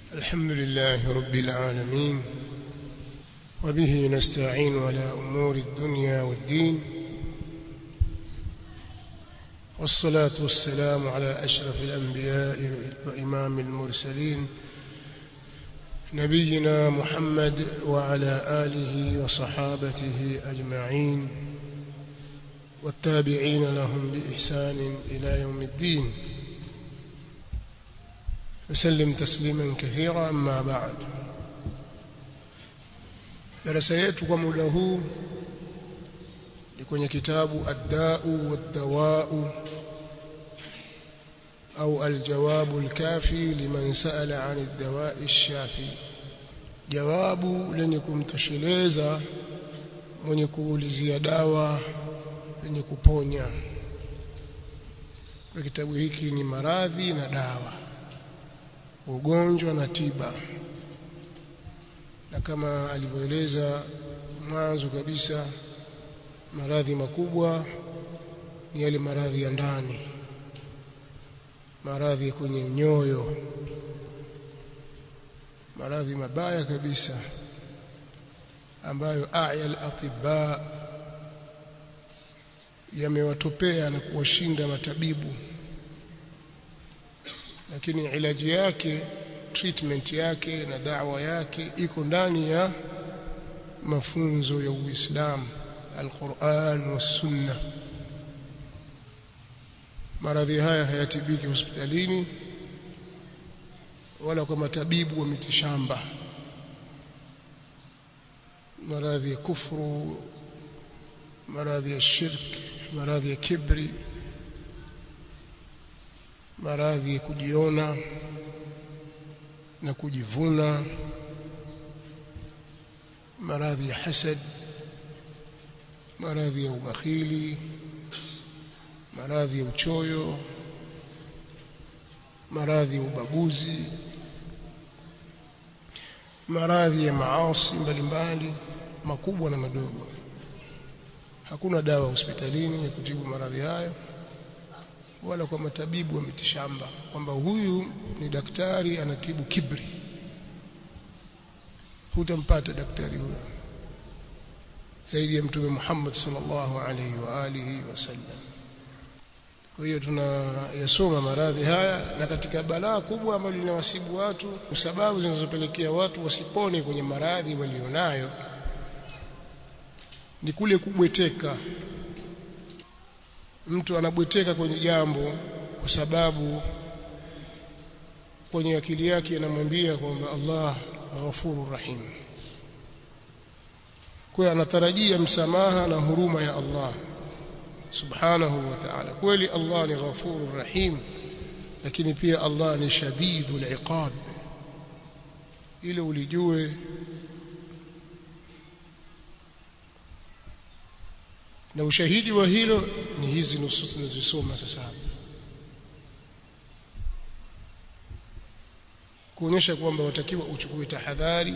الحمد لله رب العالمين وبه نستعين على أمور الدنيا والدين والصلاة والسلام على أشرف الأنبياء وإمام المرسلين نبينا محمد وعلى آله وصحابته أجمعين والتابعين لهم بإحسان إلى يوم الدين وسلم تسليما كثيرا أما بعد darasa yetu kwa muda huu ni kwenye kitabu ad-da'u wad-dawa'u au al-jawabu al-kafi liman sa'ala 'an ad-dawa'i ash-shafi jawabu lenye kumtosheleza mwenye kuulizia dawa yenye kuponya kwa kitabu hiki ni maradhi na dawa ugonjwa na tiba na kama alivyoeleza mwanzo kabisa maradhi makubwa ni yale maradhi ya ndani maradhi kwenye nyoyo maradhi mabaya kabisa ambayo aya al-atibba yamewatopea na kuwashinda matabibu lakini ilaji yake treatment yake na dawa yake iko ndani ya mafunzo ya Uislamu Al-Qur'an wa Sunna maradhi haya hayatibiki hospitalini wala kwa matabibu wa mitishamba maradhi ya kufuru maradhi ya shirk maradhi ya kibri maradhi ya kujiona na kujivuna maradhi ya hasad maradhi ya ubakhili maradhi ya uchoyo maradhi ya ubaguzi maradhi ya maasi mbalimbali makubwa na madogo hakuna dawa hospitalini ya kutibu maradhi hayo wala kwa matabibu wa mitishamba kwamba huyu ni daktari anatibu kibri hutampata daktari huyo zaidi ya mtume Muhammad sallallahu alaihi wa alihi wasallam kwa hiyo tunayasoma maradhi haya na katika balaa kubwa ambalo linawasibu watu sababu zinazopelekea watu wasipone kwenye maradhi walionayo ni kule kubweteka mtu anabweteka kwenye jambo kwa sababu kwenye akili yake anamwambia kwamba Allah ghafurur rahim kwa anatarajia msamaha na huruma ya Allah subhanahu wa ta'ala kweli Allah ni ghafurur rahim lakini pia Allah ni shadidul iqab ile ulijue na ushahidi wa hilo ni hizi nusus tunazosoma sasa hapa kuonyesha kwamba watakiwa uchukue tahadhari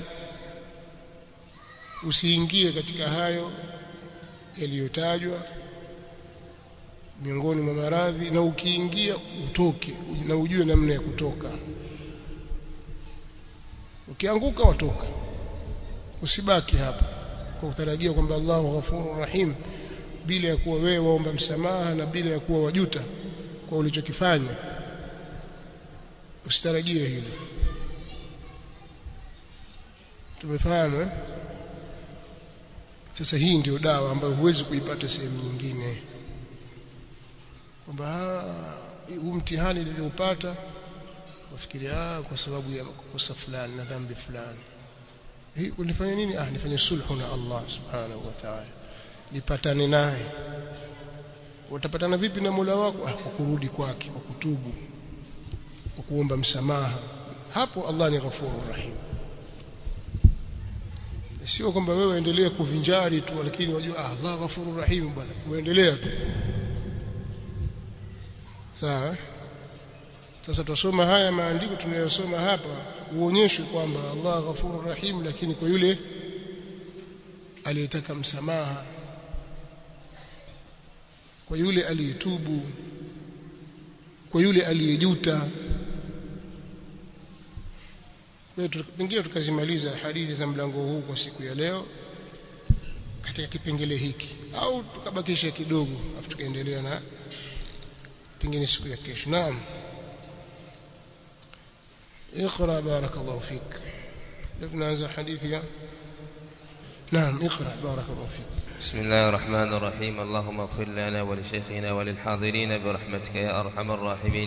usiingie katika hayo yaliyotajwa miongoni mwa maradhi na ukiingia utoke na ujue namna ya kutoka ukianguka watoka usibaki hapa kwa kutarajia kwamba Allahu ghafurur rahim bila ya kuwa wewe waomba msamaha na bila ya kuwa wajuta kwa ulichokifanya usitarajie hilo tumefahamu eh? sasa hii ndio dawa ambayo huwezi kuipata sehemu nyingine kwamba huu mtihani niliopata wafikiria kwa sababu ya kosa fulani na dhambi fulani hii kunifanya nini ah nifanye sulhu na Allah subhanahu wa ta'ala nipatane naye utapatana vipi na Mola wako ah kwa kurudi kwake kwa kutubu kwa kuomba msamaha hapo Allah ni ghafurur rahim sio kwamba wewe endelee kuvinjari tu lakini wajua ah Allah ghafurur rahim bwana uendelea tu sawa sasa tusoma haya maandiko tunayosoma hapa uonyeshwe kwamba Allah ghafurur rahim lakini kwa yule aliyetaka msamaha kwa yule aliyetubu kwa yule aliyejuta kwa hiyo pengine tukazimaliza hadithi za mlango huu kwa siku ya leo katika kipengele hiki au tukabakisha kidogo afu tukaendelea na pengine siku ya kesho naam اقرا بارك الله فيك نبدا حديث يا نعم اقرا بارك الله فيك بسم الله الرحمن الرحيم اللهم اغفر لنا ولشيخنا وللحاضرين برحمتك يا ارحم الراحمين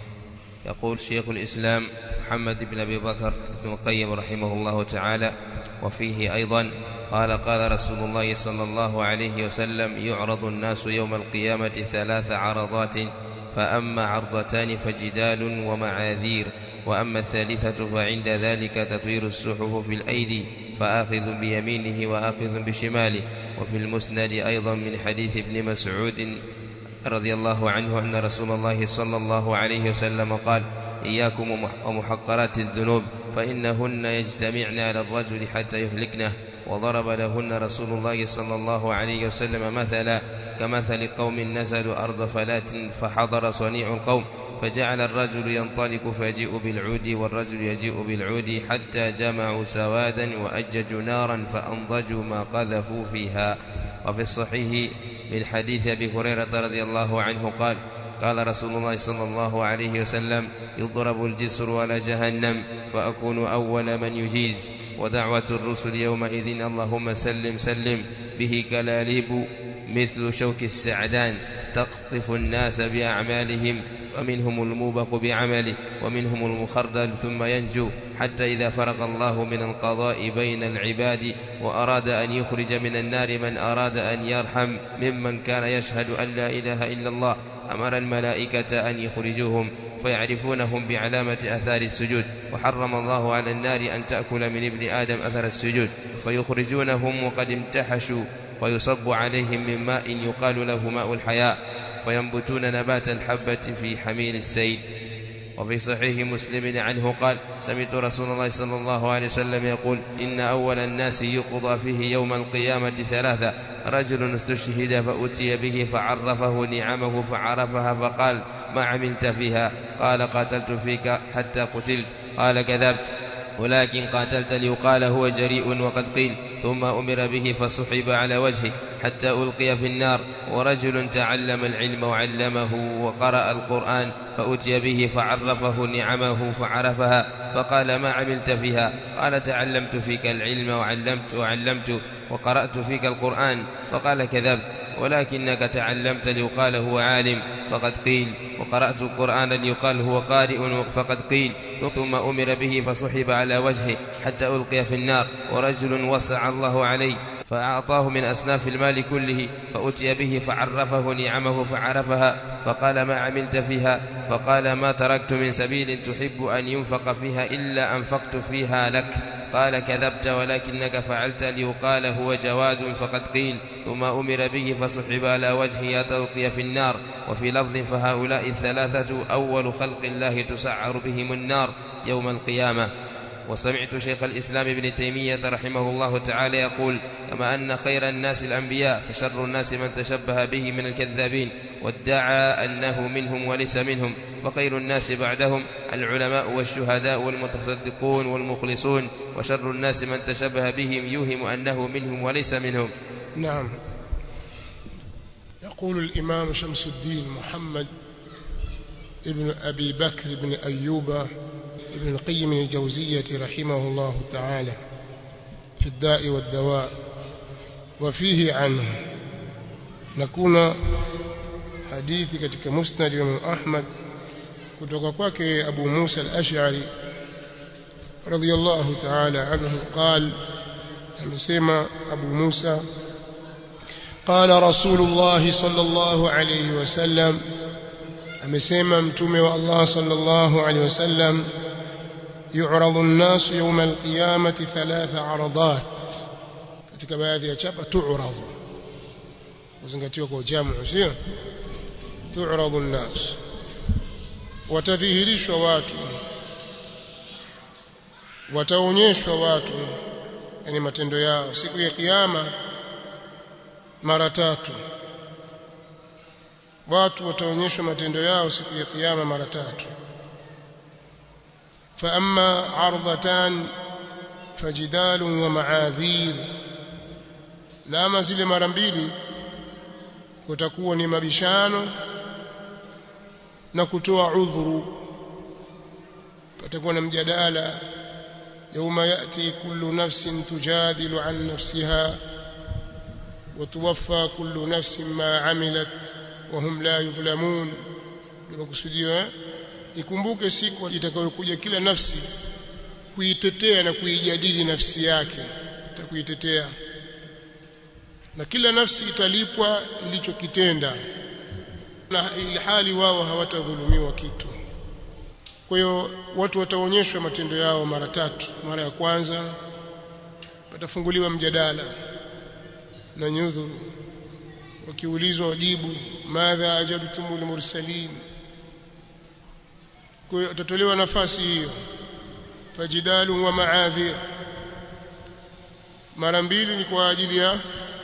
يقول شيخ الاسلام محمد بن ابي بكر بن القيم رحمه الله تعالى وفيه ايضا قال قال رسول الله صلى الله عليه وسلم يعرض الناس يوم القيامه ثلاث عرضات فاما عرضتان فجدال ومعاذير واما الثالثه فعند ذلك تطوير الصحف في الايدي فاخذ بيمينه واخذ بشماله وفي المسند ايضا من حديث ابن مسعود رضي الله عنه ان رسول الله صلى الله عليه وسلم قال اياكم ومحقرات الذنوب فانهن يجتمعن على الرجل حتى يهلكنه وضرب لهن رسول الله صلى الله عليه وسلم مثلا كمثل قوم نزلوا ارض فلات فحضر صنيع القوم فجعل الرجل ينطلق فيجيء بالعود والرجل يجيء بالعود حتى جمعوا سوادا وأججوا نارا فأنضجوا ما قذفوا فيها وفي الصحيح من حديث أبي هريرة رضي الله عنه قال قال رسول الله صلى الله عليه وسلم يضرب الجسر على جهنم فأكون أول من يجيز ودعوة الرسل يومئذ اللهم سلم سلم به كلاليب مثل شوك السعدان تقطف الناس بأعمالهم ومنهم الموبق بعمله ومنهم المخردل ثم ينجو حتى إذا فرغ الله من القضاء بين العباد وأراد أن يخرج من النار من أراد أن يرحم ممن كان يشهد أن لا إله إلا الله أمر الملائكة أن يخرجوهم فيعرفونهم بعلامة أثار السجود وحرم الله على النار أن تأكل من ابن آدم أثر السجود فيخرجونهم وقد امتحشوا فيصب عليهم من ماء يقال له ماء الحياء فينبتون نبات الحبة في حميل السيل وفي صحيح مسلم عنه قال سمعت رسول الله صلى الله عليه وسلم يقول إن أول الناس يقضى فيه يوم القيامة ثلاثة رجل استشهد فأتي به فعرفه نعمه فعرفها فقال ما عملت فيها قال قاتلت فيك حتى قتلت قال كذبت ولكن قاتلت ليقال هو جريء وقد قيل ثم أمر به فسحب على وجهه حتى ألقي في النار ورجل تعلم العلم وعلمه وقرأ القرآن فأتي به فعرفه نعمه فعرفها فقال ما عملت فيها قال تعلمت فيك العلم وعلمت وعلمت وقرأت فيك القرآن فقال كذبت ولكنك تعلمت ليقال هو عالم فقد قيل وقرأت القرآن ليقال هو قارئ فقد قيل ثم أمر به فسحب على وجهه حتى ألقي في النار ورجل وسع الله عليه فأعطاه من أصناف المال كله فأتي به فعرفه نعمه فعرفها فقال ما عملت فيها فقال ما تركت من سبيل تحب أن ينفق فيها إلا أنفقت فيها لك قال كذبت ولكنك فعلت ليقال هو جواد فقد قيل ثم أمر به فسحب على وجهه تلقي في النار وفي لفظ فهؤلاء الثلاثة أول خلق الله تسعر بهم النار يوم القيامة وسمعت شيخ الإسلام ابن تيمية رحمه الله تعالى يقول كما أن خير الناس الأنبياء فشر الناس من تشبه به من الكذابين وادعى أنه منهم وليس منهم وخير الناس بعدهم العلماء والشهداء والمتصدقون والمخلصون وشر الناس من تشبه بهم يوهم أنه منهم وليس منهم نعم يقول الإمام شمس الدين محمد ابن أبي بكر بن أيوب ابن القيم الجوزية رحمه الله تعالى في الداء والدواء وفيه عنه نكون hadithi katika musnad Imam Ahmad kutoka kwake Abu Musa al-Ash'ari radiyallahu ta'ala anhu قال amesema Abu Musa قال رسول الله صلى الله عليه وسلم amesema mtume wa Allah sallallahu alayhi wasallam yu'radu an-nas yawm al-qiyamati thalatha 'aradat katika baadhi ya chapa tu'radu uzingatiwa kwa jamu sio tu'radu an-nas watadhihirishwa watu wataonyeshwa watu yani matendo yao siku ya kiyama mara tatu watu wataonyeshwa matendo yao siku ya kiyama mara tatu فأما عرضتان فجدال ومعاذير na ama zile mara mbili kutakuwa ni mabishano na kutoa udhuru patakuwa na mjadala yauma yati kullu nafsin tujadilu an nafsiha وتوفى كل نفس ما عملت وهم لا يظلمون limakusudiwa ikumbuke siku itakayokuja kila nafsi kuitetea na kuijadili nafsi yake itakuitetea na kila nafsi italipwa ilichokitenda na ilhali wao hawatadhulumiwa kitu kwa hiyo watu wataonyeshwa matendo yao mara tatu mara ya kwanza patafunguliwa mjadala na nyudhuru wakiulizwa wajibu madha ajabtumul mursalin kwa hiyo utatolewa nafasi hiyo fajidalu wa maadhir mara mbili ni kwa ajili ya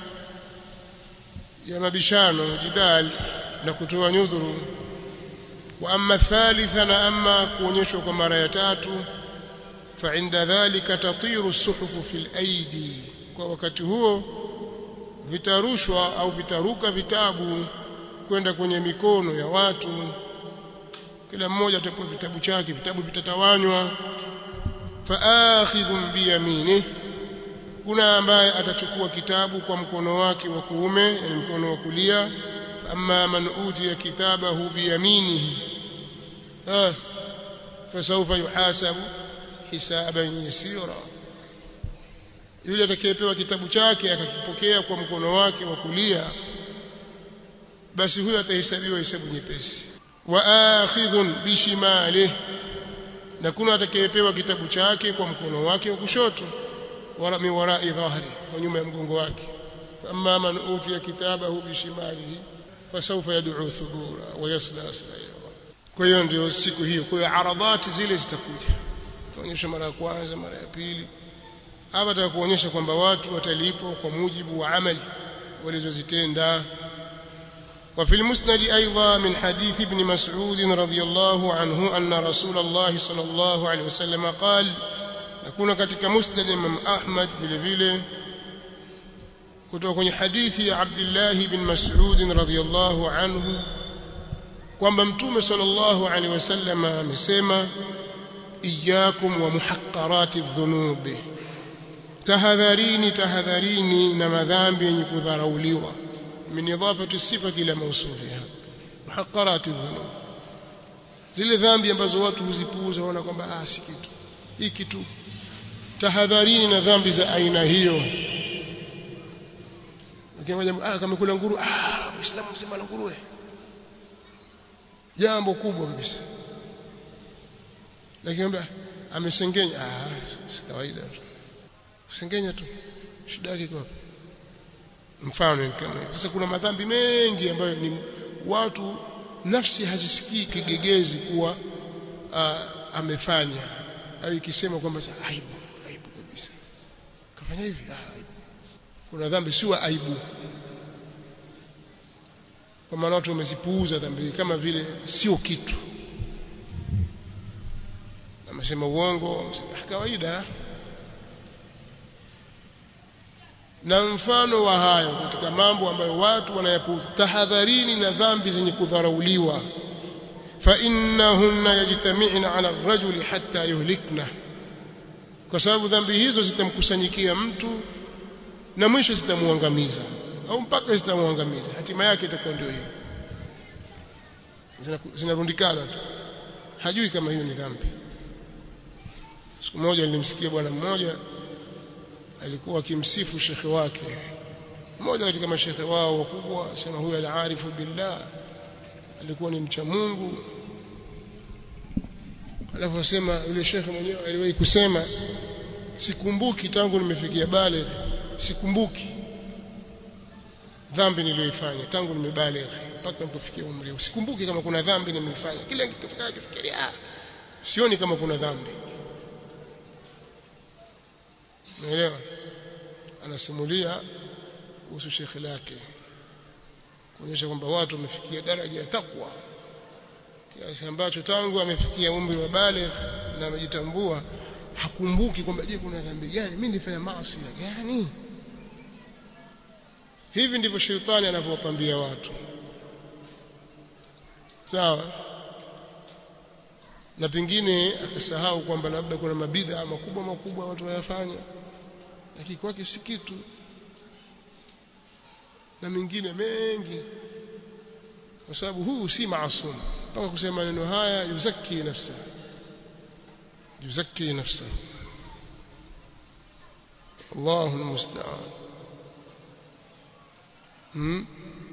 ya mabishano jidal na kutoa nyudhuru wa amma thalitha na amma kuonyeshwa kwa mara ya tatu fa inda dhalika tatiru suhufu fil aidi kwa wakati huo vitarushwa au vitaruka vitabu kwenda kwenye mikono ya watu kila mmoja atapewa vitabu chake vitabu vitatawanywa fa akhidhun biyamini kuna ambaye atachukua kitabu kwa mkono wake wa kuume yani mkono wa kulia amma man utiya kitabahu biyaminihi ah fasawfa yuhasabu hisaban yasira yule atakayepewa kitabu chake akakipokea kwa mkono wake wa kulia basi huyo atahesabiwa hesabu nyepesi wa akhidhun bishimalihi na kuna atakayepewa kitabu chake kwa mkono wake wa kushoto wala min warai dhahri kwa nyuma ya mgongo wake amma man utiya kitabahu bishimalihi fasawfa yad'u thubura wa yasla sa'ira kwa hiyo ndio siku hiyo kwa hiyo aradhati zile zitakuja tuonyesha mara ya kwanza mara ya pili hapa tutakuonyesha kwamba watu watalipwa kwa mujibu wa amali walizozitenda وفي المسند أيضا من حديث ابن مسعود رضي الله عنه أن رسول الله صلى الله عليه وسلم قال نكون katika مسند Imam Ahmad vile vile kutoka kwenye hadithi ya Abdullah bin Mas'ud radhiyallahu anhu kwamba mtume sallallahu alaihi wasallam amesema iyyakum wa muhaqqarati dhunubi tahadharini tahadharini na madhambi yenye kudharauliwa min idafati sifati ila mawsufiha muhaqqarati dhunub zile dhambi ambazo watu huzipuuza waona kwamba ah si kitu hii kitu tahadharini na dhambi za aina hiyo ukiangalia ah kama kula nguru ah muislamu mzima na nguruwe jambo kubwa kabisa lakini amesengenya ah si kawaida kusengenya tu shida yake kwa mfano kama sasa kuna madhambi mengi ambayo ni watu nafsi hazisikii kigegezi kuwa uh, amefanya au ikisema kwamba aibu aibu kabisa kafanya hivi ah, aibu kuna dhambi sio aibu kwa maana watu wamezipuuza dhambi kama vile sio kitu amesema uongo kawaida na mfano wa hayo katika mambo ambayo watu wanayapuuza tahadharini na dhambi zenye kudharauliwa fa innahunna yajtami'na 'ala ar-rajuli hatta yuhlikna kwa sababu dhambi hizo zitamkusanyikia mtu na mwisho zitamuangamiza au mpaka zitamuangamiza hatima yake itakuwa ndio hiyo zinarundikana tu hajui kama hiyo ni dhambi siku moja nilimsikia bwana mmoja alikuwa akimsifu shekhe wake mmoja katika mashekhe wao wakubwa sema huyu al-arifu billah alikuwa ni mcha Mungu alafu asema yule shekhe mwenyewe aliwahi kusema sikumbuki tangu nimefikia baligh sikumbuki dhambi niliyoifanya tangu nimebaligh mpaka nilipofikia umri sikumbuki kama kuna dhambi nimeifanya kila nikifika nikifikiria sioni kama kuna dhambi Unaelewa? Anasimulia kuhusu shekhi lake kuonyesha kwamba watu wamefikia daraja ya takwa kiasi ambacho tangu amefikia umri wa baligh na amejitambua hakumbuki kwamba je kuna dhambi gani mimi nilifanya maasi gani hivi ndivyo shetani anavyowapambia watu sawa na pengine akasahau kwamba labda kuna mabidha makubwa makubwa watu wayafanya lakini kwake si kitu na mengine mengi kwa sababu huu si maasum mpaka kusema maneno haya yuzaki nafsa yuzaki nafsa Allahu almusta'an hmm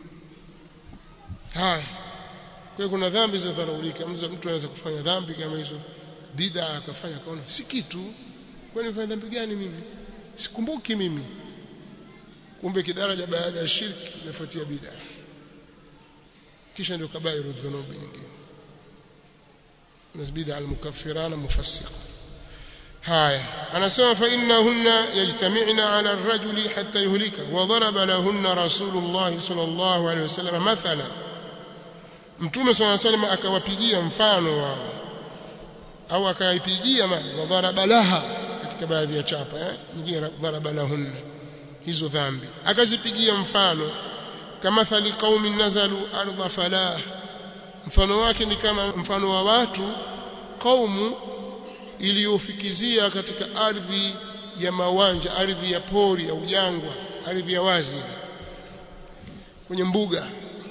haya kwa kuna dhambi za dharaulika mtu anaweza kufanya dhambi kama hizo bid'a akafanya akaona si kitu kwani nifanya dhambi gani mimi sikumbuki mimi kumbe kidaraja baada ya shirki inafuatia bid'a kisha ndio kabairu dhunubi nyingine kuna bid'a al-mukaffirana mufassiqa haya anasema fa innahunna yajtami'na 'ala ar-rajuli hatta yuhlika wa daraba lahunna rasulullah sallallahu alayhi wasallam mathala mtume sallallahu alayhi wasallam akawapigia mfano wao au akaipigia wa daraba laha katika baadhi ya chapa eh nyingine daraba lahunna hizo dhambi akazipigia mfano kama thali qaumin nazalu ardha falah mfano wake ni kama mfano wa watu kaumu iliyofikizia katika ardhi ya mawanja ardhi ya pori au jangwa ardhi ya wazi kwenye mbuga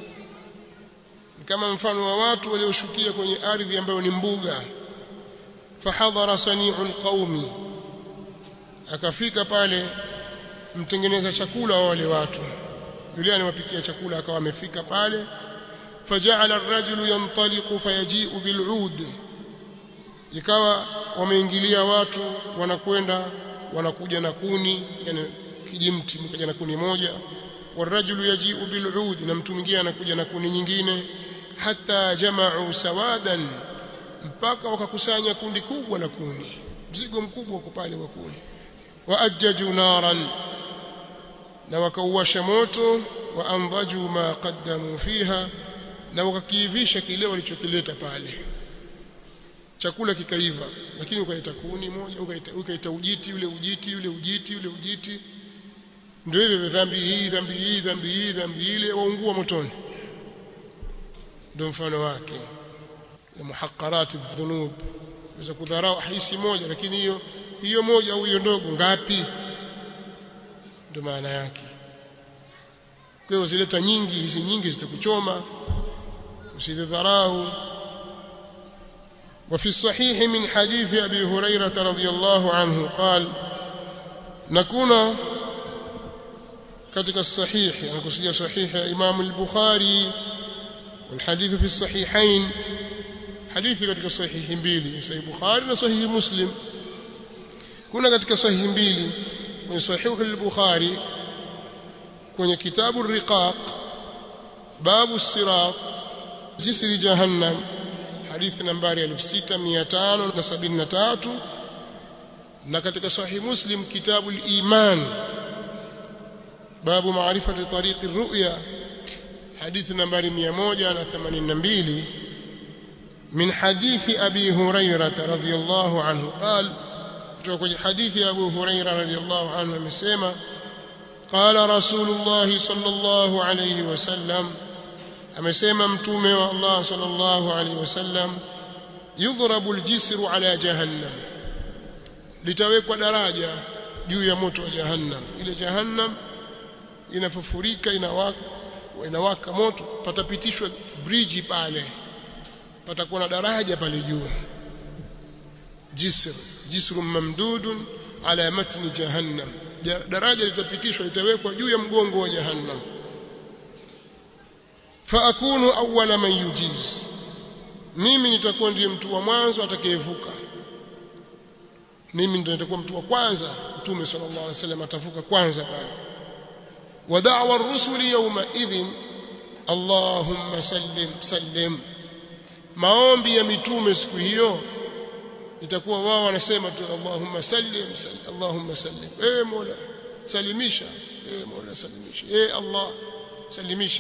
kama mfano wa watu walioshukia kwenye ardhi ambayo ni mbuga fahadhara sani'ul qaumi akafika pale mtengeneza chakula wa wale watu yule anawapikia chakula akawa amefika pale faja'ala ar-rajulu yantaliqu fayaji'u bil'ud ikawa wameingilia watu wanakwenda wanakuja na kuni yani kijimti mkaja na kuni moja warajulu yaji'u bil'ud na mtu mwingine anakuja na kuni nyingine hata jama'u sawadan mpaka wakakusanya kundi kubwa la kuni mzigo mkubwa uko pale wa kuni waajjaju naran na wakauwasha moto wa andhaju ma qaddamu fiha na wakakiivisha kile walichokileta pale chakula kikaiva lakini ukaita kuni moja ukaita, ukaita ujiti ule ujiti ule ujiti ule ujiti ndio hivyo dhambi hii dhambi hii dhambi hii dhambi ile waungua motoni ndio mfano wake ya muhaqqarati dhunub unaweza kudharau hisi moja lakini hiyo hiyo moja au hiyo ndogo ngapi ndio maana yake kwa hiyo zileta nyingi hizi nyingi zitakuchoma usidharau وفي الصحيح من حديث أبي هريرة رضي الله عنه قال نكون katika الصحيح anakusudia صحيح Imam al-Bukhari والحديث في الصحيحين hadithi katika sahihi mbili sahih Bukhari na sahihi Muslim kuna katika sahihi mbili kwenye sahihi al-Bukhari kwenye kitabu ar-riqaq babu sirat jisri jahannam hadithi nambari 6573 na katika sahih muslim kitabu al-iman babu maarifati tariq ar-ru'ya hadithi nambari 182 من حديث أبي هريرة رضي الله عنه قال kutoka حديث أبو هريرة رضي الله عنه amesema قال رسول الله صلى الله عليه وسلم amesema mtume wa Allah sallallahu alaihi wasallam yudhrabu aljisru ala jahannam litawekwa daraja juu ya moto wa jahannam ile jahannam inafufurika inawaka inawaka moto patapitishwa bridge pale patakuwa na daraja pale juu jisr jisru mamdudun ala matni jahannam daraja litapitishwa litawekwa juu ya mgongo wa jahannam faakunu awwala man yujiz mimi nitakuwa ndiye mtu wa mwanzo atakayevuka mimi ndiye nitakuwa mtu wa kwanza mtume sallallahu alaihi wasallam atavuka kwanza pale wa da'wa ar-rusuli yawma idhin Allahumma sallim sallim maombi ya mitume siku hiyo itakuwa wao wanasema tu Allahumma sallim sallim Allahumma sallim eh Mola salimisha eh Mola salimisha eh Allah salimisha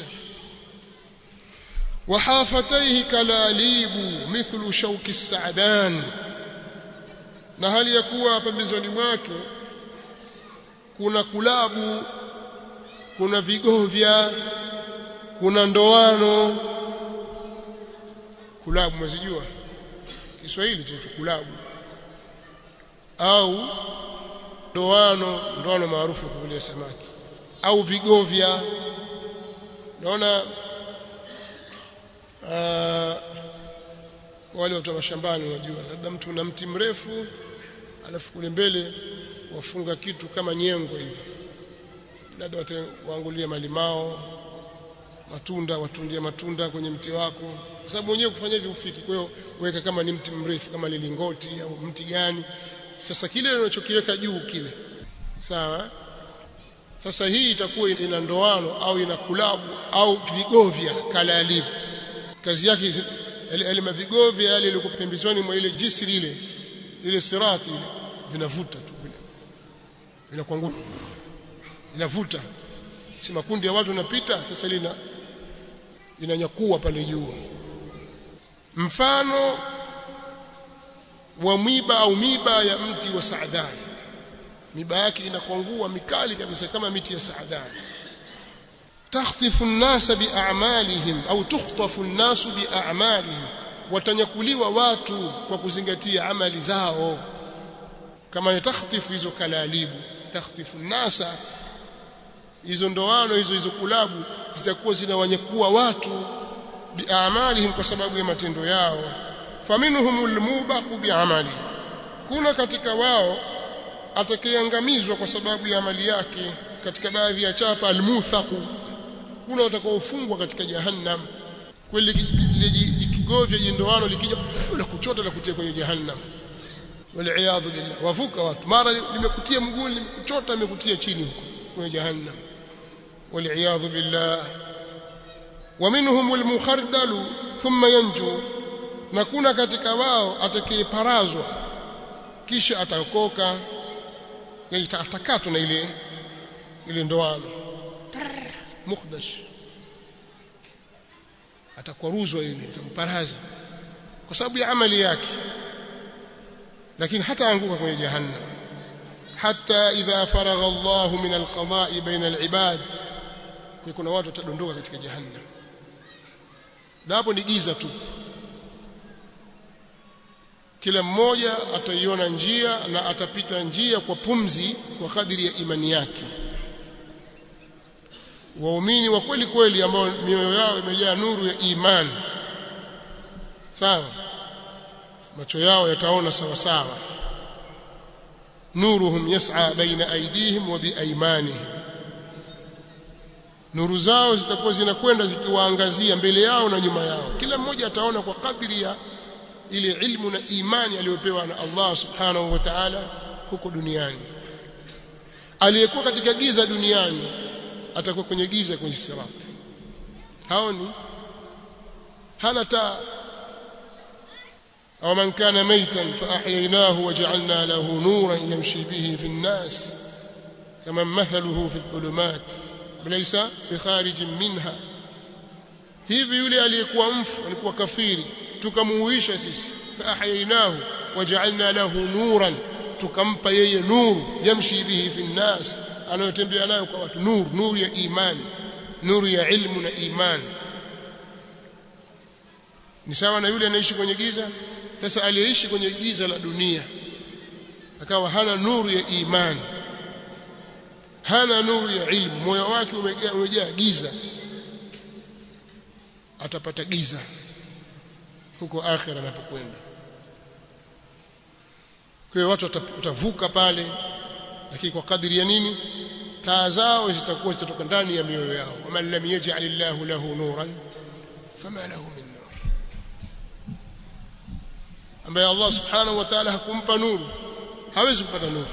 وحافتيه كلاليب مثل شوك السعدان na hali ya kuwa pembezoni mwake kuna kulabu kuna vigovya kuna ndoano kulabu mwezijua Kiswahili chetu kulabu au ndoano ndoano maarufu kwa kulia samaki au vigovya naona uh, wale watu wa mashambani unajua labda mtu na mti mrefu alafu kule mbele wafunga kitu kama nyengo hivi labda waangulie malimao matunda watundia matunda kwenye mti wako kwa sababu mwenyewe kufanya hivyo ufiki kwa hiyo weka kama ni mti mrefu kama lilingoti au mti gani sasa kile unachokiweka juu kile sawa sasa hii itakuwa ina ndoano au ina kulabu au vigovya kalalibu kazi yake yale mavigovya yale yalikuwa pembezoni mwa ile jisri ile ile sirati ile vinavuta tu vile vinakuwa ngumu inavuta si makundi ya watu yanapita sasa lina inanyakua pale juu mfano wa mwiba au miba ya mti wa saadani miba yake inakwangua mikali kabisa kama miti ya saadani takhtifu an-nasa bi'amalihim au tukhtafu an-nasu bi'amalihim watanyakuliwa watu kwa kuzingatia amali zao kama ya takhtifu hizo kalalibu takhtifu an-nasa hizo ndoano hizo hizo kulabu zitakuwa zinawanyakua watu bi'amalihim kwa sababu ya matendo yao faminhumul mubaqu bi'amali kuna katika wao atakayeangamizwa kwa sababu ya amali yake katika baadhi ya chapa almuthaqu kuna watakaofungwa katika jahannam kweli kigovya jindoano likija la kuchota la kutia kwenye jahannam waliaadhu billah wavuka watu mara limekutia mguu limekuchota limekutia chini huko kwenye jahannam waliaadhu billah ومنهم المخردل ثم ينجو na kuna katika wao atakayeparazwa kisha ataokoka yani atakatwa na ile ile ndoano mukhdash atakwaruzwa ile itamparaza kwa sababu ya amali yake lakini hata anguka kwenye jahannam hata idha faragha Allah min alqada'i baina alibad kuna watu watadondoka katika jahannam na hapo ni giza tu kila mmoja ataiona njia na atapita njia kwa pumzi kwa kadiri ya imani yake waumini wa kweli kweli ambao mioyo yao imejaa nuru ya imani sawa macho yao yataona sawa sawa nuruhum yas'a baina aydihim wa biaymanihim nuru zao zitakuwa zinakwenda zikiwaangazia mbele yao na nyuma yao kila mmoja ataona kwa kadri ya ile ilmu na imani aliyopewa na Allah subhanahu wa ta'ala huko duniani aliyekuwa katika giza duniani atakuwa kwenye giza kwenye sirati haoni hana taa أو من كان ميتا فأحييناه وجعلنا له نورا يمشي به في الناس كمن مثله في الظلمات ليس بخارج منها hivi yule aliyekuwa mfu alikuwa kafiri tukamuuisha sisi faahyaynahu waja'alna lahu nuran tukampa yeye nuru yamshi bihi fi nnas anayotembea nayo kwa watu nuru nuru ya imani nuru ya ilmu na imani ni sawa na yule anaishi kwenye giza sasa aliyeishi kwenye giza la dunia akawa hana nuru ya imani hana nuru ya ilmu moyo wake umejaa umejaa giza atapata giza huko akhira anapokwenda kwa hiyo watu watavuka pale lakini kwa kadiri ya nini taa zao zitakuwa zitatoka ndani ya mioyo yao waman lam yaj'al Allahu lahu nuran fama lahu min nur ambaye Allah subhanahu wa ta'ala hakumpa nuru hawezi kupata nuru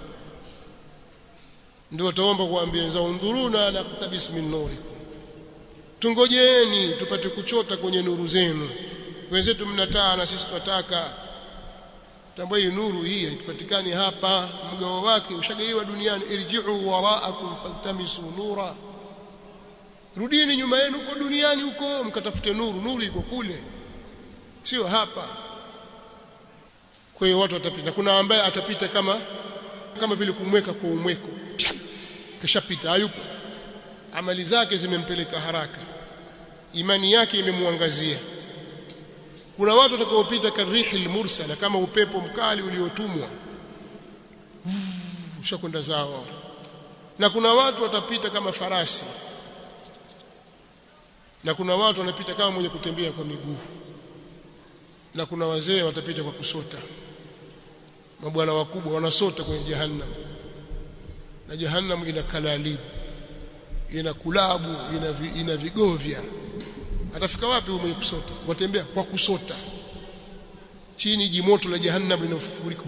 ndio utaomba kuambia wenzao undhuruna na kutabis min nuri tungojeeni tupate kuchota kwenye nuru zenu wenzetu mnataa na sisi tunataka tambua hii nuru hii haipatikani hapa mgao wake ushagaiwa duniani irji'u wara'akum faltamisu nura rudini nyuma yenu huko duniani huko mkatafute nuru nuru iko kule sio hapa kwa hiyo watu watapita kuna ambaye atapita kama kama vile kumweka kwa umweko kashapita hayupo amali zake zimempeleka haraka imani yake imemwangazia kuna watu watakaopita karihil mursala kama upepo mkali uliotumwa ushakwenda zao na kuna watu watapita kama farasi na kuna watu wanapita kama mwenye kutembea kwa miguu na kuna wazee watapita kwa kusota mabwana wakubwa wanasota kwenye jahannam na jahannam ina kalalibu ina kulabu ina, vi, ina vigovya atafika wapi huyo mwenye kusota watembea kwa kusota chini jimoto la jahannam linafurika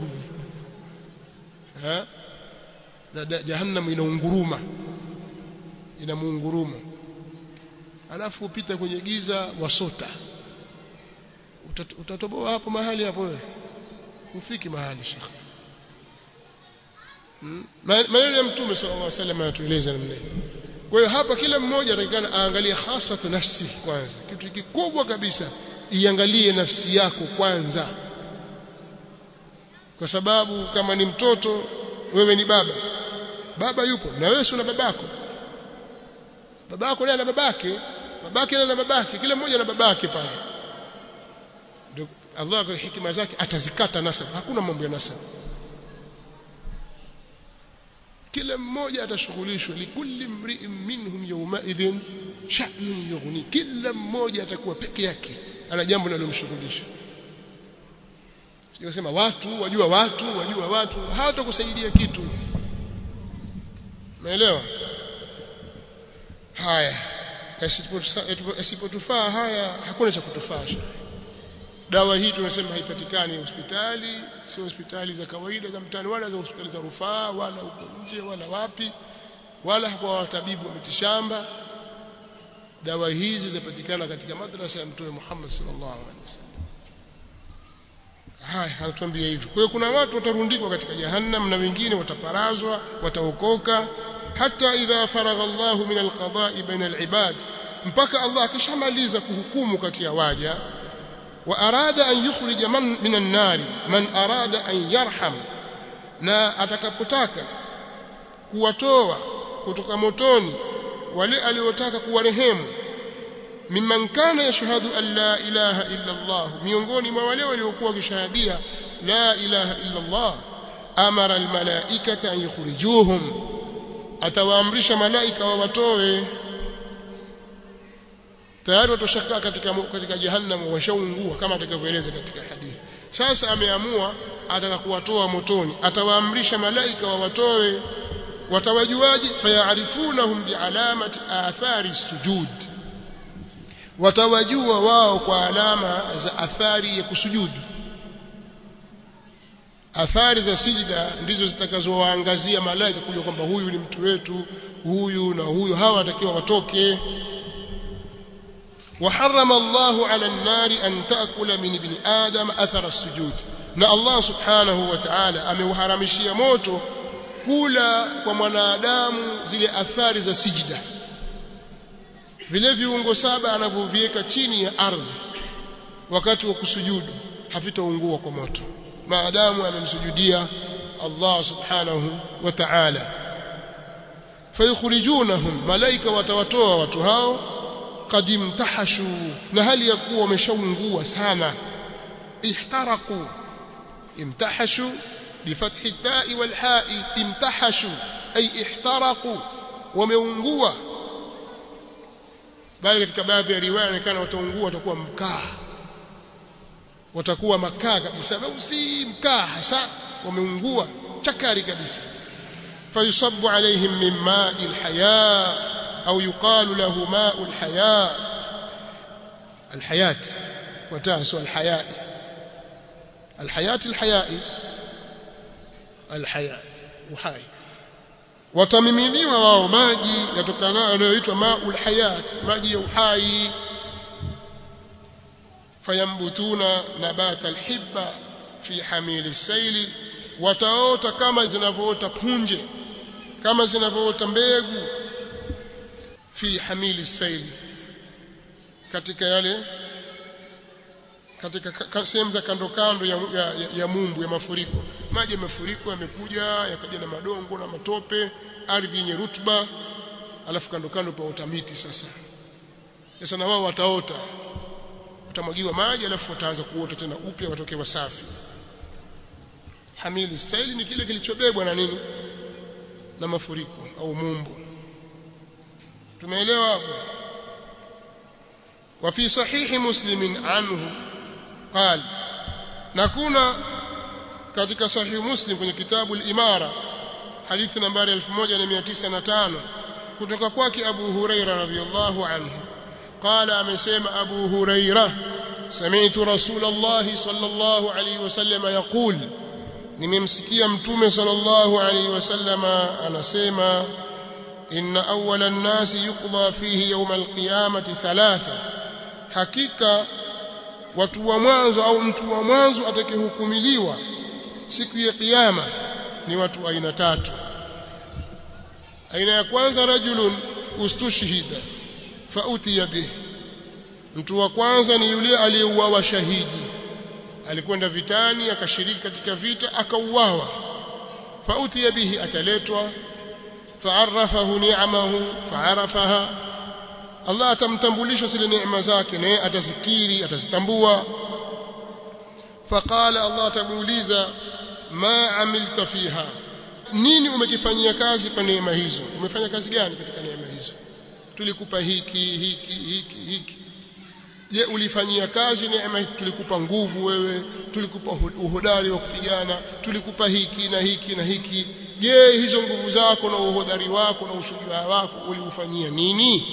ha na jahannam inaunguruma ina muunguruma alafu upita kwenye giza wasota utatoboa hapo mahali hapo wewe ufiki mahali shekhi hmm? maneno ya mtume sallallahu alaihi wasallam anatueleza namna hiyo kwa hiyo hapa kila mmoja atakikana aangalie hasatu nafsi kwanza kitu kikubwa kabisa iangalie nafsi yako kwanza kwa sababu kama ni mtoto wewe ni baba baba yupo na wewe si una babako babako naye ana babake babake naye ana babake kila mmoja na babake pale ndio Allah kwa hikima zake atazikata nasab hakuna mambo ya nasab kila mmoja atashughulishwa likulli mri'in minhum yawma idhin sha'nun yughni kila mmoja atakuwa peke yake ana jambo linalomshughulisha sio watu wajua watu wajua watu hawatakusaidia kitu umeelewa haya asipotufaa haya hakuna cha kutufaa dawa hii tumesema haipatikani hospitali sio hospitali za kawaida za mtaani wala za hospitali za rufaa wala huko nje wala wapi wala kwa watabibu wa mitishamba dawa hizi zinapatikana katika madrasa ya mtume Muhammad sallallahu alaihi wasallam haya anatuambia hivyo kwa hiyo kuna watu watarundikwa katika jahannam na wengine wataparazwa wataokoka hata idha faragha Allah min alqada'i baina alibad mpaka Allah akishamaliza kuhukumu kati ya waja wa arada an yukhrija man min an-nar man arada an yarham na atakapotaka kuwatoa kutoka motoni wale aliotaka kuwarehemu mimman kana yashhadu an la ilaha illa Allah miongoni mwa wale waliokuwa wakishahadia la ilaha illa Allah amara almalaikata an yukhrijuhum atawaamrisha malaika wawatoe tayari watoshakaa katika katika jahannam washaungua kama atakavyoeleza katika hadithi sasa ameamua ataka kuwatoa motoni atawaamrisha malaika wawatoe watawajuaje fayarifunahum bialamati athari sujud watawajua wao kwa alama za athari ya kusujudu athari za sijda ndizo zitakazowaangazia malaika kujua kwamba huyu ni mtu wetu huyu na huyu hawa watakiwa watoke وحرم الله على النار أن تأكل من ابن آدم أثر السجود na Allah subhanahu wa ta'ala ameuharamishia moto kula kwa mwanadamu zile athari za sijda vile viungo saba anavyoviweka chini ya ardhi wakati wa kusujudu havitaungua kwa moto maadamu amemsujudia Allah subhanahu wa ta'ala fayukhrijunahum malaika watawatoa watu hao qad imtahashu na hali ya kuwa wameshaungua sana ihtaraku imtahashu bifathi التاء والحاء امتحشوا أي احترقوا wameungua bali katika baadhi ya riwaya inaonekana wataungua watakuwa mkaa watakuwa makaa kabisa au si mkaa hasa wameungua chakari kabisa fayusabbu alaihim min ma'i alhaya au yuqalu lahu ma'u alhayat alhayat watasu alhayat alhayat alhayai alhayat uhai watamiminiwa wao maji yatokanayo yanayoitwa maul hayat maji ya uhai fayambutuna nabata alhibba fi hamili saili wataota kama zinavyoota punje kama zinavyoota mbegu fi hamili saili katika yale katika sehemu za kando kando ya, ya, ya, ya mumbu ya mafuriko maji ya mafuriko yamekuja yakaja na madongo na matope ardhi yenye rutuba alafu kando kando paota miti sasa sasa na wao wataota watamwagiwa maji alafu wataanza kuota tena upya watoke wasafi hamili saili ni kile kilichobebwa na nini na mafuriko au mumbu tumeelewa hapo وفي صحيح مسلم عنه قال نكون katika sahih muslim kwenye kitabu al-imara hadithi nambari 1905 kutoka kwake Abu Huraira radhiyallahu anhu qala amesema Abu Huraira sami'tu Rasulullah sallallahu alayhi wasallam yaqul nimemsikia mtume sallallahu alayhi wasallam anasema inna awwala an-nasi yuqda fihi yawm al-qiyamati thalatha hakika watu wa mwanzo au mtu wa mwanzo atakayehukumiliwa siku ya kiyama ni watu aina tatu aina ya kwanza rajulun ustushhida fautiya bih mtu wa kwanza ni yule aliyeuawa shahidi alikwenda vitani akashiriki katika vita akauawa fautiya bihi ataletwa faarafahu ni'amahu faarafaha Allah atamtambulisha zile neema zake naye atazikiri atazitambua faqala Allah atamuuliza ma amilta fiha nini umekifanyia kazi kwa neema hizo umefanya kazi gani katika neema hizo tulikupa hiki hiki hiki hiki je ulifanyia kazi neema tulikupa nguvu wewe tulikupa uhodari wa kupigana tulikupa hiki na hiki na hiki je hizo nguvu zako na uhodari wako na ushujaa wako uliufanyia nini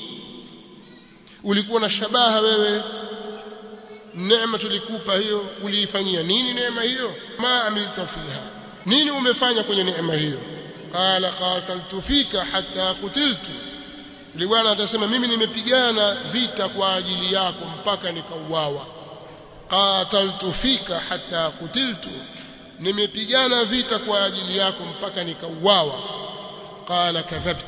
ulikuwa na shabaha wewe neema tulikupa hiyo uliifanyia nini neema hiyo ma amilta fiha nini umefanya kwenye neema hiyo qala qataltu fika hatta qutiltu yule bwana atasema mimi nimepigana vita kwa ajili yako mpaka nikauawa qataltu fika hatta qutiltu nimepigana vita kwa ajili yako mpaka nikauawa qala kadhabt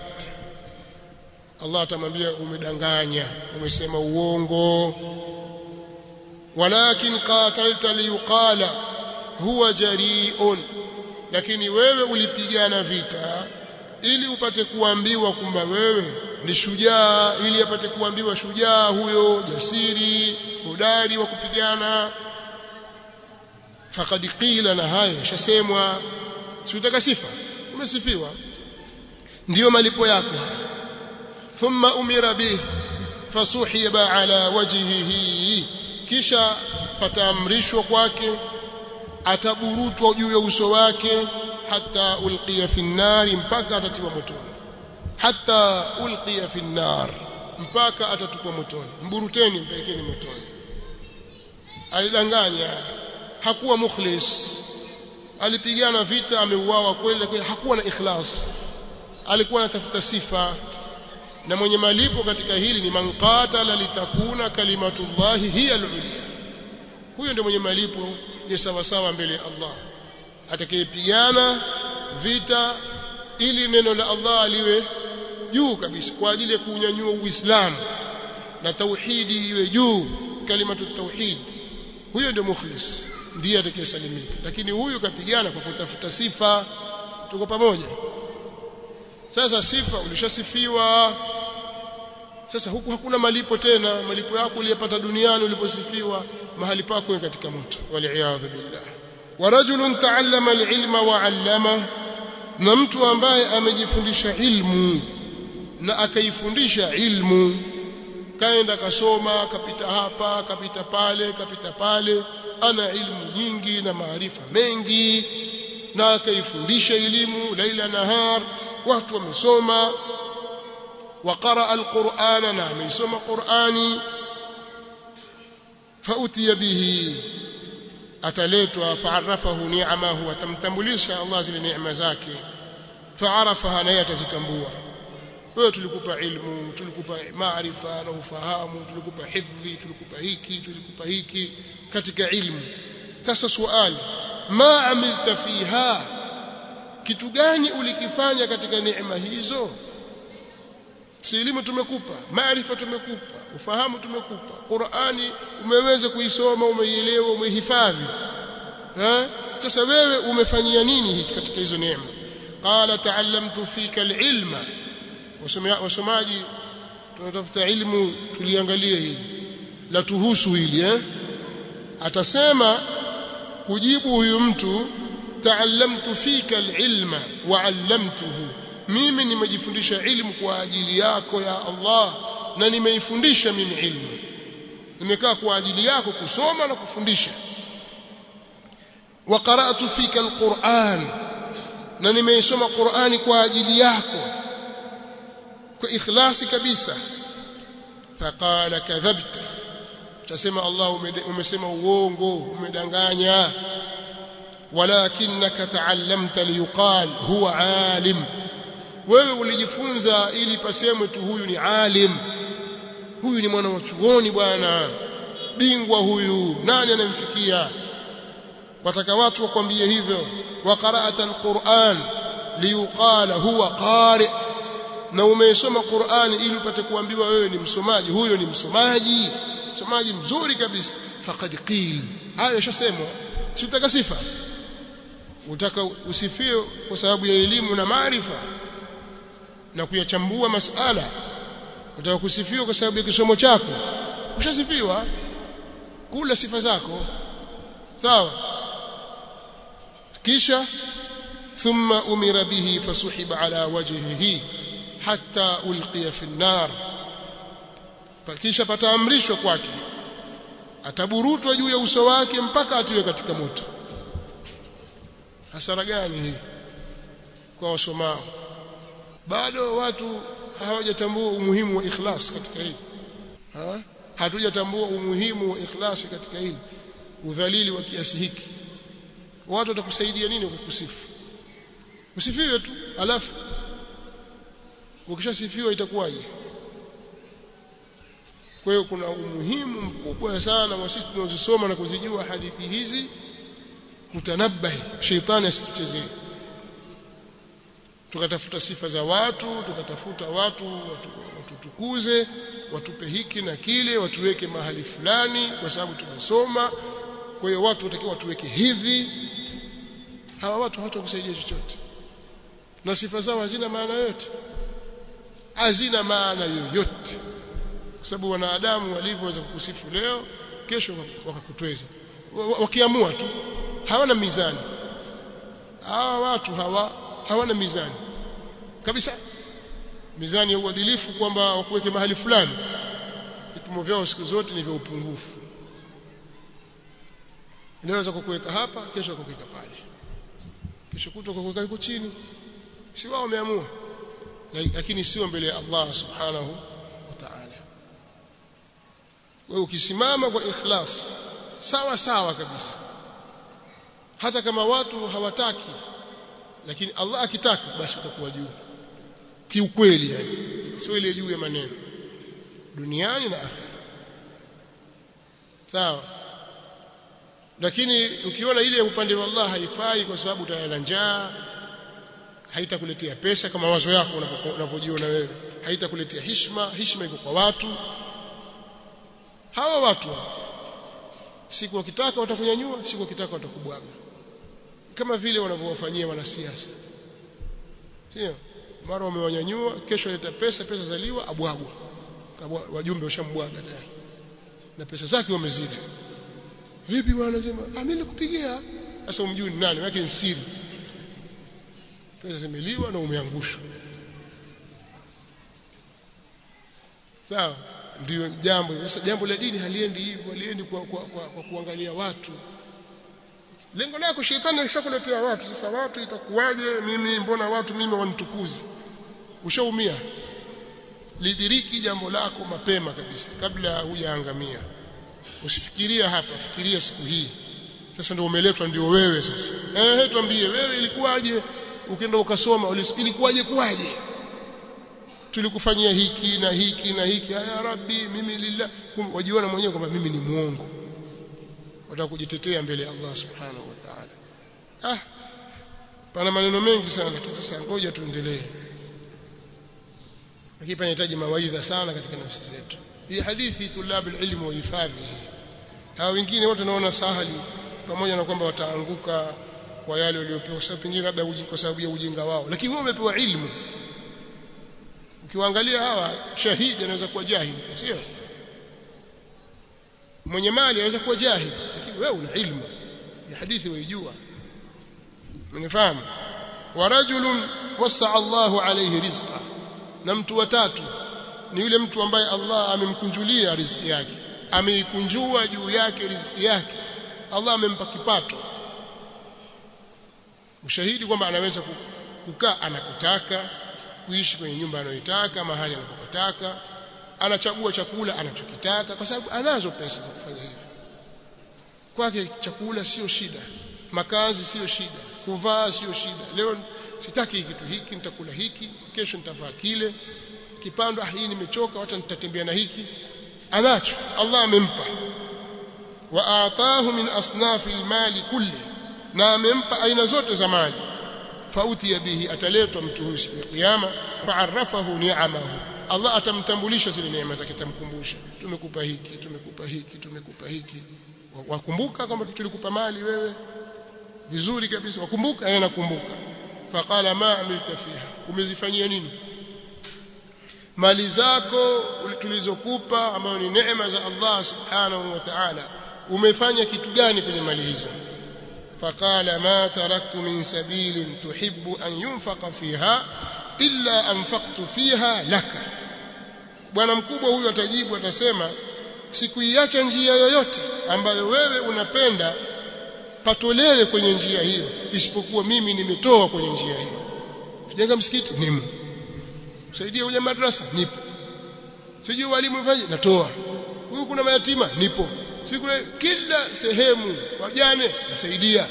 Allah atamwambia umedanganya umesema uongo walakin qatalta liyuqala huwa jari'un lakini wewe ulipigana vita ili upate kuambiwa kwamba wewe ni shujaa ili apate kuambiwa shujaa huyo jasiri hodari wa kupigana faqad qila na hayo shasemwa si utaka sifa umesifiwa ndiyo malipo yako thumma umira bih fasuhiba ala wajhihi kisha pataamrishwa kwake ataburutwa juu ya uso wake hata ulqiya fi nnari mpaka atatiwa motoni hata ulqiya fi nnar mpaka atatupwa motoni mburuteni mpelekeni motoni alidanganya hakuwa mukhlis alipigana vita ameuawa kweli lakini hakuwa na ikhlas alikuwa anatafuta sifa na mwenye malipo katika hili ni man qatala litakuna kalimatullahi hiya al-ulya huyo ndio mwenye malipo ya sawa sawa mbele ya Allah atakayepigana vita ili neno la Allah liwe juu kabisa kwa ajili ya kunyanyua Uislamu na tauhidi iwe juu kalimatu tauhid huyo ndio mukhlis ndiye atakayesalimika lakini huyu kapigana kwa kutafuta sifa tuko pamoja sasa sifa ulishasifiwa sasa huku hakuna malipo tena malipo yako uliyopata duniani uliposifiwa mahali pako ni katika moto waliaadhu billah wa rajulun ta'allama al-ilma wa 'allama na mtu ambaye amejifundisha ilmu na akaifundisha ilmu kaenda kasoma kapita hapa kapita pale kapita pale ana ilmu nyingi na maarifa mengi na akaifundisha elimu laila nahar watu wamesoma وقرأ القرآن نعم يسمى قرآني فأتي به أتليتها فعرفه نعمه وتمتمليش الله زي نعمة zake فعرفها na yatazitambua wewe tulikupa ilmu tulikupa maarifa na ufahamu tulikupa hifdhi tulikupa hiki tulikupa hiki katika ilmu sasa swali ma amilta fiha kitu gani ulikifanya katika neema hizo si elimu tumekupa maarifa tumekupa ufahamu tumekupa Qur'ani umeweza kuisoma umeielewa umehifadhi eh sasa wewe umefanyia nini hiki katika hizo neema qala ta'allamtu fika alilma wasomaji tunatafuta ilmu tuliangalia hili la tuhusu hili eh atasema kujibu huyu mtu ta'allamtu fika alilma wa 'allamtuhu mimi nimejifundisha ilmu kwa ajili yako ya Allah na nimeifundisha mimi ilmu nimekaa kwa ajili yako kusoma na kufundisha wa qara'tu fika alquran na nimeisoma Qur'ani kwa ajili yako kwa ikhlasi kabisa faqala kadhabta utasema Allah umesema uongo umedanganya walakinaka ta'allamta liyuqal huwa alim wewe ulijifunza ili pasemwe tu huyu ni alim huyu ni mwana wa chuoni bwana bingwa huyu nani anamfikia wataka watu wakwambie hivyo wa qara'ata alquran liyuqala huwa qari na umeisoma Qur'ani ili upate kuambiwa wewe ni msomaji huyo ni msomaji msomaji mzuri kabisa faqad qil hayo yashasemwa si utaka sifa utaka usifiwe kwa sababu ya elimu na maarifa na kuyachambua masala utaka kusifiwa kwa sababu ya kisomo chako ushasifiwa kula sifa zako sawa kisha thumma umira bihi fasuhiba ala wajhihi hatta ulqiya fi an-nar kisha pataamrishwa kwake ataburutwa juu ya uso wake mpaka atiwe katika moto hasara gani hii kwa wasomao bado watu hawajatambua umuhimu wa ikhlas katika hili ha? hatujatambua umuhimu wa ikhlas katika hili udhalili wa kiasi hiki watu watakusaidia nini kukusifu usifiwe tu alafu ukishasifiwa itakuwaje kwa hiyo kuna umuhimu mkubwa sana wa sisi tunazosoma na kuzijua hadithi hizi kutanabahi sheitani asituchezee tukatafuta sifa za watu tukatafuta watu watu watutukuze watupe hiki na kile watuweke mahali fulani kwa sababu tumesoma kwa hiyo watu watakiwa watuweke hivi hawa watu hawatakusaidia chochote na sifa zao hazina maana yote hazina maana yoyote kwa sababu wanadamu walivyoweza kukusifu leo kesho wakakutweza wakiamua tu hawana mizani hawa watu hawa hawana mizani kabisa mizani ya uadilifu kwamba wakuweke mahali fulani vipimo vyao siku zote ni vya upungufu inaweza kukuweka hapa kesho kukuweka pale kesho kutwa kukuweka huko chini si wao wameamua lakini sio mbele ya Allah subhanahu wa ta'ala wewe ukisimama kwa ikhlas sawa sawa kabisa hata kama watu hawataki lakini Allah akitaka basi utakuwa juu kiukweli yani sio ile juu ya maneno duniani na akhera sawa lakini ukiona ile upande wa Allah haifai kwa sababu utaenda njaa haitakuletea pesa kama wazo yako unavyojiona wewe haitakuletea heshima heshima iko kwa watu hawa watu siku wakitaka watakunyanyua siku wakitaka watakubwaga kama vile wanavyowafanyia wanasiasa sio mara wamewanyanyua kesho leta pesa pesa zaliwa abwagwa wajumbe washambwaga tayari na pesa zake wamezidi vipi bwana sema ah mimi nikupigia sasa umjui ni nani yake ni siri pesa zimeliwa na umeangushwa sawa ndio jambo sasa jambo la dini haliendi hivyo haliendi kwa, kwa, kwa, kwa kuangalia watu lengo lako shetani alishakuletea watu sasa watu itakuwaje mimi mbona watu mimi wanitukuzi ushaumia lidiriki jambo lako mapema kabisa kabla hujaangamia usifikiria hapa fikiria siku hii sasa ndio umeletwa ndio wewe sasa eh tuambie wewe ilikuwaje ukienda ukasoma ilikuwaje kuwaje tulikufanyia hiki na hiki na hiki ya rabbi mimi lillah wajiona mwenyewe kwamba mimi ni muongo wataka kujitetea mbele ya Allah subhanahu wa ta'ala ah pana maneno mengi sana lakini sasa ngoja tuendelee lakini panahitaji mawaidha sana katika nafsi zetu hii hadithi tulabu ilmu wahifadhi hawa wengine wote naona sahali pamoja na kwamba wataanguka kwa yale waliopewa sababu pengine labda kwa sababu ya ujinga wao lakini wao wamepewa ilmu ukiwaangalia hawa shahidi anaweza kuwa jahili sio mwenye mali anaweza kuwa jahili lakini wewe una ilmu ya hadithi waijua mnifahamu wa rajulun wasaa Allahu alayhi rizqa na mtu watatu ni yule mtu ambaye Allah amemkunjulia riziki yake ameikunjua juu yake riziki yake Allah amempa kipato ushahidi kwamba anaweza kukaa anakotaka kuishi kwenye nyumba anayoitaka mahali anapotaka anachagua chakula anachokitaka kwa sababu anazo pesa za kufanya hivyo kwake chakula sio shida makazi sio shida kuvaa sio shida leo sitaki kitu hiki nitakula hiki kesho nitavaa kile kipando ah hii nimechoka wacha nitatembea na hiki anacho Allah amempa wa aatahu min asnafi almali kulli na amempa aina zote za mali fauti bihi ataletwa mtu huyu siku ya kiyama faarafahu ni'amahu Allah atamtambulisha zile neema zake tamkumbusha tumekupa hiki tumekupa hiki tumekupa hiki wakumbuka kwamba tulikupa mali wewe vizuri kabisa wakumbuka yeye nakumbuka faqala ma amilta fiha umezifanyia nini mali zako tulizokupa ambayo ni neema za Allah subhanahu wa ta'ala umefanya kitu gani kwenye mali hizo faqala ma taraktu min sabilin tuhibbu an yunfaqa fiha illa anfaqtu fiha laka bwana mkubwa huyu atajibu atasema sikuiacha njia yoyote ambayo wewe unapenda patolewe kwenye njia hiyo isipokuwa mimi nimetoa kwenye njia hiyo kujenga msikiti nimo saidia uje madrasa nipo sijui walimu mfanye natoa huyu kuna mayatima nipo si kuna kila sehemu wajane nasaidia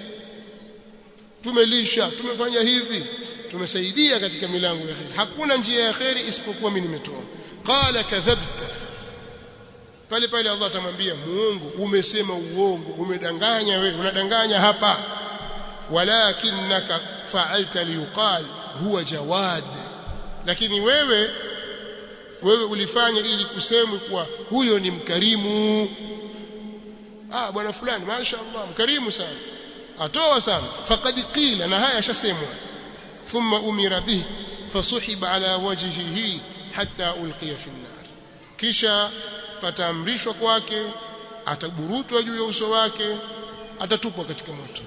tumelisha tumefanya hivi tumesaidia katika milango ya khair hakuna njia ya khair isipokuwa mimi nimetoa qala kadhabta pale pale Allah atamwambia muongo umesema uongo umedanganya wewe unadanganya hapa walakinaka fa'alta liqal huwa jawad lakini wewe wewe ulifanya ili kusemwe kuwa huyo ni mkarimu ah bwana fulani mashaallah mkarimu sana atoa sana faqad qila na haya yashasemwa thumma umira bihi fasuhiba ala wajhihi hatta ulqiya fi an-nar kisha pataamrishwa kwake ataburutwa juu ya uso wake atatupwa katika moto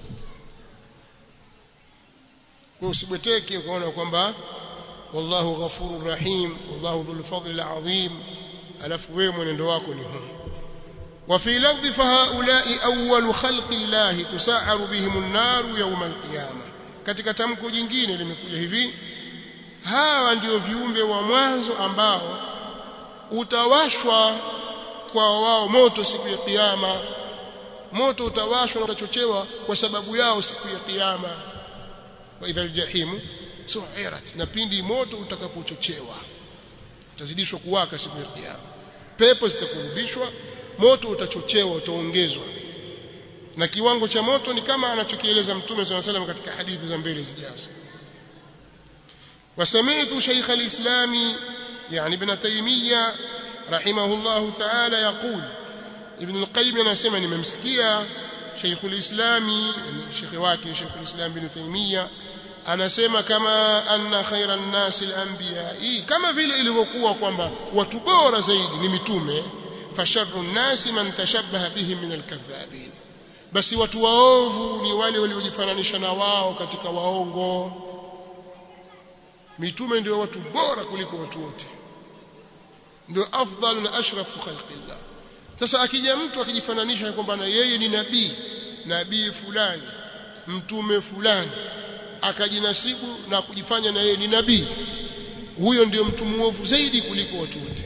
kwa usibweteke ukaona kwamba wallahu ghafurur rahim wallahu dhul fadli alazim alafu wewe mwenendo wako ni huu وفي لفظ فهؤلاء أول خلق الله تسعر بهم النار يوم القيامة katika tamko jingine limekuja hivi hawa ndio viumbe wa mwanzo ambao utawashwa kwa wao moto siku ya kiyama moto utawashwa na utachochewa kwa sababu yao siku ya kiyama wa idhal jahim su'irat na pindi moto utakapochochewa utazidishwa kuwaka siku ya kiyama pepo zitakurudishwa moto utachochewa utaongezwa na kiwango cha moto ni kama anachokieleza mtume swalla salam katika hadithi za mbele zijazo wasami'tu shaykh al-islam yani ibn taymiyyah rahimahullah ta'ala yaqul ibn al-qayyim anasema nimemsikia shaykh al-islam shaykh wake shaykh al-islam ibn taymiyyah anasema kama anna khairan nas al-anbiya kama vile ilivyokuwa kwamba watu bora zaidi ni mitume fasharru an-nas man tashabbaha bihim min al-kadhabin basi watu waovu ni wale waliojifananisha na wao katika waongo mitume ndio watu bora kuliko watu wote ndio afdalu na ashrafu khalqillah sasa akija mtu akijifananisha kwamba na yeye ni nabii nabii fulani mtume fulani akajinasibu na kujifanya na yeye ni nabii huyo ndio mtu muovu zaidi kuliko watu wote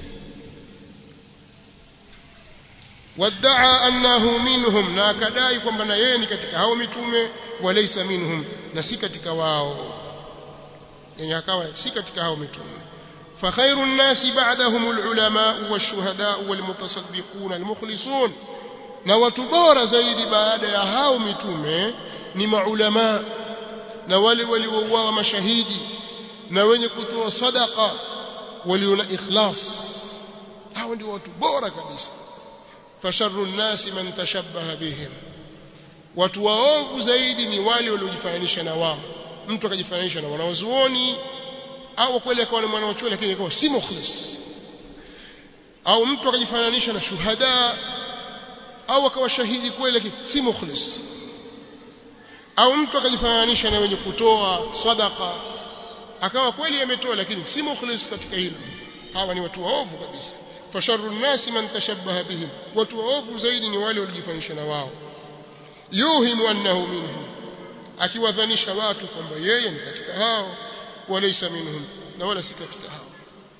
wadaa annahu minhum na akadai kwamba na yeye ni katika hao mitume walaysa minhum na si katika wao yani akawa si katika hao mitume فخير الناس بعدهم العلماء والشهداء والمتصدقون المخلصون na watu bora zaidi baada ya hao mitume ni maulama na wale waliouawa mashahidi na wenye kutoa sadaqa walio na ikhlas hao ndio watu bora kabisa fasharru nnasi man tashabbaha bihim watu waovu zaidi ni wale waliojifananisha na wao mtu akajifananisha na wanawazuoni au kweli akawa ni mwanachuoni lakini akawa si mukhlis au mtu akajifananisha na shuhada au akawa shahidi kweli lakini si mukhlis au mtu akajifananisha na wenye kutoa sadaka akawa kweli ametoa lakini si mukhlis katika hilo hawa ni watu waovu kabisa fasharru nnasi man tashabbaha bihim watu waovu zaidi ni wale waliojifananisha na wao yuhimu annahu minhum akiwadhanisha watu kwamba yeye ni katika hao walaysa minhum na wala si katika hao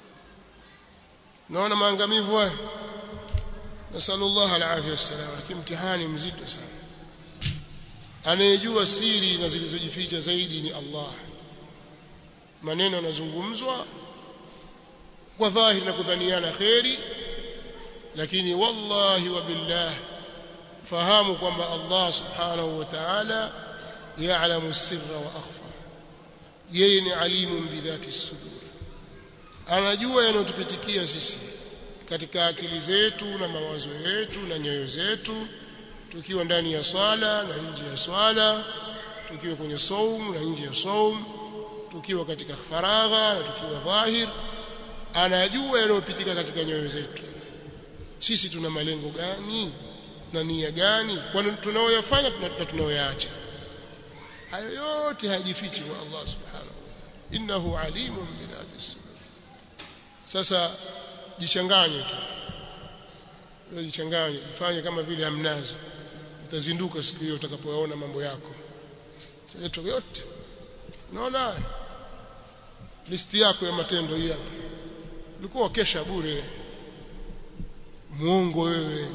naona maangamivu haya nasallallahu alafia wassalam lakini mtihani mzito sana anayejua siri na zilizojificha zaidi ni Allah maneno yanazungumzwa kwa dhahiri na kudhaniana kheri lakini wallahi wa billah fahamu kwamba Allah subhanahu wa ta'ala ya'lamu sirra wa akhfa yeye ni alimun bidhati sudur anajua yanayotupitikia sisi katika akili zetu na mawazo yetu na nyoyo zetu tukiwa ndani ya swala na nje ya swala tukiwa kwenye saum na nje ya saum tukiwa katika faragha na tukiwa dhahir anajua yanayopitika katika nyoyo zetu sisi tuna malengo gani na nia gani kwani tunaoyafanya na tunaoyaacha hayo yote hayajifichi kwa Allah subhanahu wa ta'ala innahu alimun bidhati sudur sasa jichanganye tu wewe jichanganye fanye kama vile hamnazo utazinduka siku hiyo utakapoyaona mambo yako yetu yote unaona listi yako ya matendo hii hapa ulikuwa kesha bure muongo wewe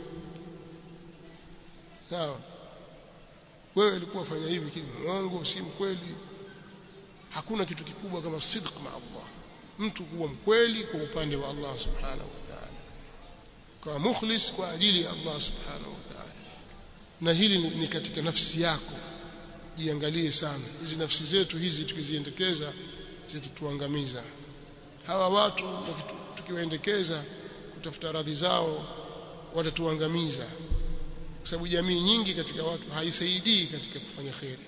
sawa wewe ulikuwa fanya hivi kile muongo si mkweli hakuna kitu kikubwa kama sidq ma Allah mtu kuwa mkweli kwa upande wa Allah subhanahu wa ta'ala kwa mukhlis kwa ajili ya Allah subhanahu wa ta'ala na hili ni, ni katika nafsi yako jiangalie sana hizi nafsi zetu hizi tukiziendekeza zitatuangamiza hawa watu tukiwaendekeza kutafuta radhi zao watatuangamiza kwa sababu jamii nyingi katika watu haisaidii katika kufanya kheri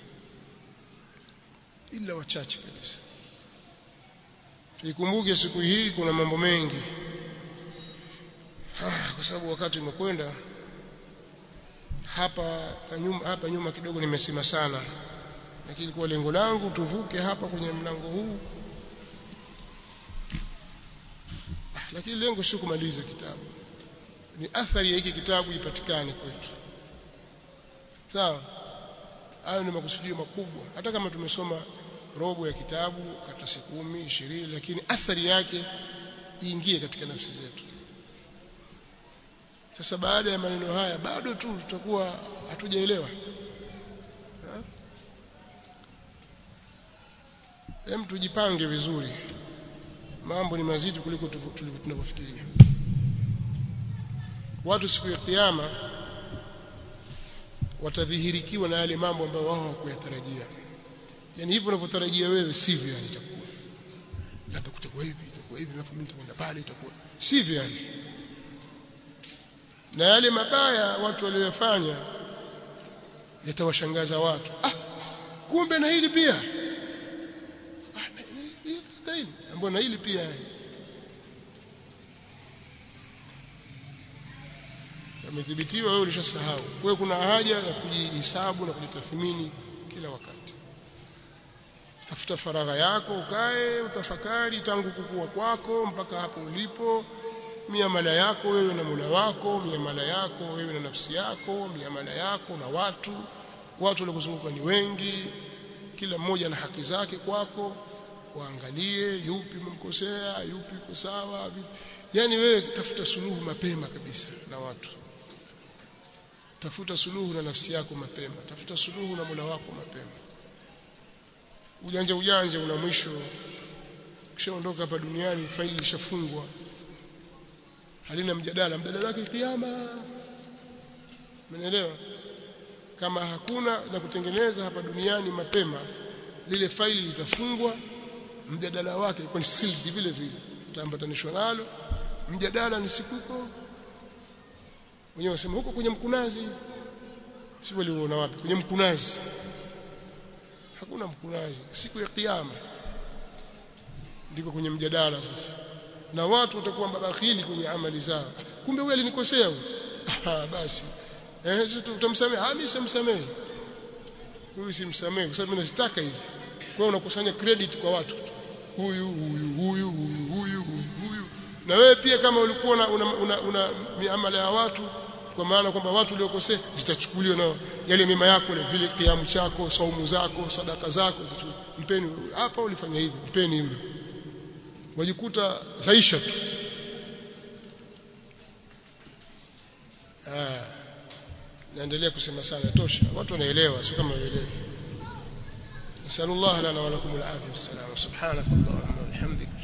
ila wachache kabisa tuikumbuke siku hii kuna mambo mengi ah, kwa sababu wakati umekwenda hapa nyuma, hapa nyuma kidogo nimesema sana lakini kwa lengo langu tuvuke hapa kwenye mlango huu ah, lakini lengo sio kumaliza kitabu ni athari ya hiki kitabu ipatikane kwetu sawa hayo ni makusudio makubwa hata kama tumesoma robo ya kitabu karatasi kumi ishirini lakini athari yake iingie katika nafsi zetu sasa baada ya maneno haya bado tu tutakuwa hatujaelewa hem tujipange vizuri mambo ni mazito kuliko tunavyofikiria watu siku ya kiyama watadhihirikiwa na yale mambo ambayo wao hawakuyatarajia yani hivyo unavyotarajia wewe sivyo yani itakuwa labda kutakuwa hivi itakuwa hivi alafu mimi nitakwenda pale itakuwa sivyo yani na yale mabaya watu waliyofanya yatawashangaza watu ah kumbe na hili pia ah na hili ambapo na hili pia yamethibitiwa wewe ulishasahau kwa hiyo kuna haja ya kujihesabu na kujitathmini kila wakati tafuta faragha yako ukae utafakari tangu kukua kwako mpaka hapo ulipo miamala yako wewe na Mola wako miamala yako wewe na nafsi yako miamala yako na watu watu waliokuzunguka ni wengi kila mmoja na haki zake kwako waangalie yupi umemkosea yupi uko sawa yani wewe tafuta suluhu mapema kabisa na watu tafuta suluhu na nafsi yako mapema tafuta suluhu na Mola wako mapema ujanja ujanja una mwisho kishaondoka hapa duniani faili lishafungwa halina mjadala mjadala wake kiyama umeelewa kama hakuna la kutengeneza hapa duniani mapema lile faili litafungwa mjadala wake ilikuwa ni sealed vile vile utaambatanishwa nalo mjadala ni siku huko wenyewe wasema huko kwenye mkunazi si waliona wapi kwenye mkunazi hakuna mkunazi siku ya kiyama ndiko kwenye mjadala sasa na watu watakuwa mabakhili kwenye amali zao kumbe huyu alinikosea huyu ah basi eh sisi tutamsamehe ah mimi simsamehe huyu simsamehe kwa sababu mimi nazitaka hizi kwa hiyo unakusanya credit kwa watu huyu huyu huyu huyu huyu huyu na wewe pia kama ulikuwa una, una, una, una miamala ya watu kwa maana kwamba watu waliokosea zitachukuliwa na yale mema yako ile vile kiamu chako saumu zako sadaka zako mpeni hapa ulifanya hivi mpeni yule wajikuta zaisha tu ah naendelea kusema sana tosha watu wanaelewa sio kama waelewi نسأل الله لنا ولكم العافية والسلامة سبحانك اللهم وبحمدك